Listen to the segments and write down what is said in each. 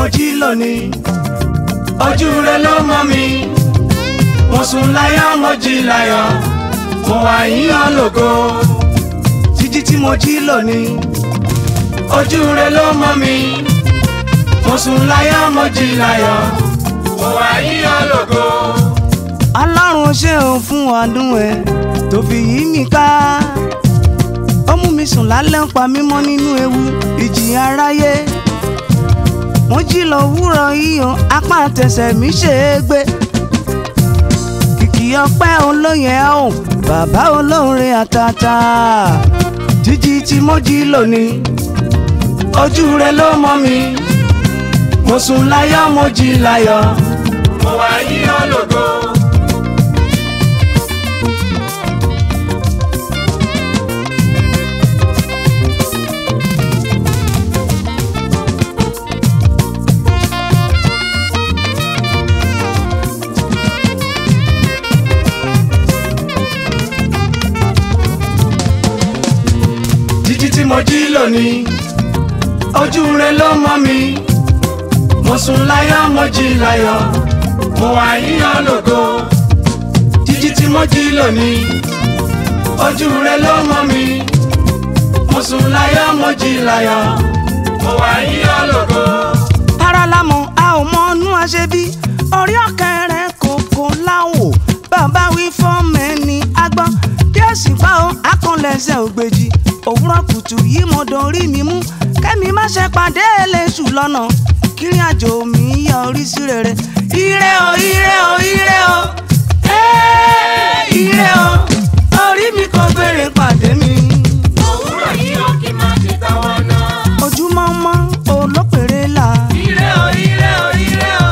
jí lónìí ojú rẹ ló mọ́ mi mo sùn láyọ̀ mo jí láyọ̀ mo wà yíyan lógo jíjí tí mo jí lónìí ojú rẹ ló mọ́ mi mo sùn láyọ̀ mo jí láyọ̀ mo wà yíyan lógo. ọlọ́run ṣe òun fún ọdún ẹ tó fi yí mi ká ó mú mi sùn lálẹ́ ń pa mí mọ́ nínú ewu ìjì aráyé mo jí lọ wúrọ̀ yíyan apá àtẹsẹ̀ mi ṣe é gbé kìkì ọpẹ́ olóyè ò bàbá olóore àtàtà jíjí tí mo jí lónìí ojú rẹ ló mọ́ mi mo sùn láyọ̀ mo jí láyọ̀ mo wà yíyan lógo. jíjí tí mo jí lónìí ojú rẹ ló mọ́ mi mo sùn láyọ̀ mo jí láyọ̀ mo wà yíyan lógo jíjí tí mo jí lónìí ojú rẹ ló mọ́ mi mo sùn láyọ̀ mo jí láyọ̀ mo wà yíyan lógo. ara lámọ̀ a ò mọ inú aṣebí orí ọ̀kẹ́rẹ́ kòkó láwò bàbá wí fọ́ọ̀mù ẹni agbọ́n bí ó sì gbọ́ ó akànlẹ̀ṣẹ̀ ògbèjì òwúrọ̀ kùtù yìí mo dorí mi mú kẹ́mi má ṣe pàdé eléṣù lọ́nà kírin àjò mi yọrí sí rere ire o ire o ire o ẹ́ẹ́, ire o orí mi kò béèrè pàdé mi òwúrọ̀ yìí ó kí n máa ṣe táwọn náà. ojúmọ́ mọ́ olópèrè là. ire o ire o ire o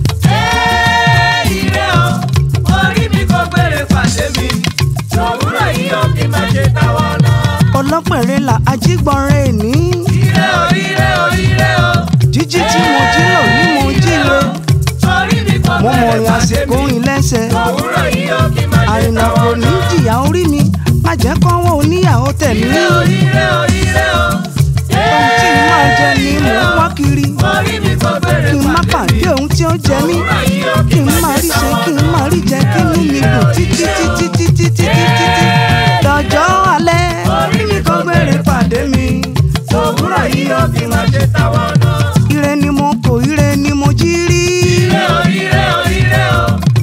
ẹ́ẹ́, ire o orí mi kò gbére pàdé mi òwúrọ̀ yìí ó kí n máa ṣe táwọn náà. ọlọ́pẹ̀rẹ̀ là ajígbọ̀nrẹ́ ní. ire o ire o ire o jíjí tí mo jí lò ní mo jí lo. orí mi kò mo mọ̀ gbére rìn pàdé àsìkò mi rìn lẹ́sẹ̀. òwúrọ̀ yìí ó kí n máa ṣe àrìnà kò táwọn ní náà. jìyà orí mi má jẹ́ kọ́wọ́ oníyàwó tẹ̀ mí. ire o ire o ire o ohun tí n máa jẹ ni mò ń wá kiri. orí mi kò gbére kí n má pàdé mi pàdé ohun tí ó jẹ mí. òwúrọ̀ yìí ó kí n má rí ṣe kí n má rí jẹ kí inú mi dùn títí títí títí títí títí. lọ́jọ́ alẹ́ orí mi kò gbére pàdé mi òwúrọ̀ yìí ó kí n máa ṣe táwọn náà. ire ni mo kò ire ni mo jí rí. Ire o, ire o, ire o,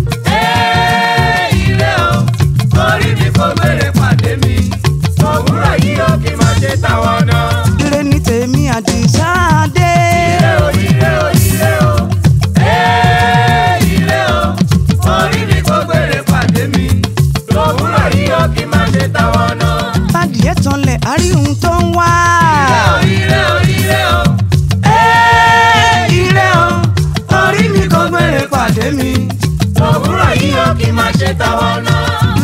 ẹ́ẹ́, ire o, orí mi kò gbére pàdé mi, òwúrọ̀ yìí ó kí n máa ṣe táwọn náà. ire ni tèmi àdìsá dé. Ire o, ire o, ire o, ẹ́ẹ́, ire o, orí mi kò gbére pàdé mi, òwúrọ̀ yìí ó kí n máa ṣe táwọn náà. bádìẹ́ tanlẹ̀ àrí ohun tó ń wá. Ire o, ire o, ire o, ẹ́ẹ́, ire o orí mi kò gbére pàdé mi, òwúrọ̀ yìí ó kí n máa ṣe táwọn náà.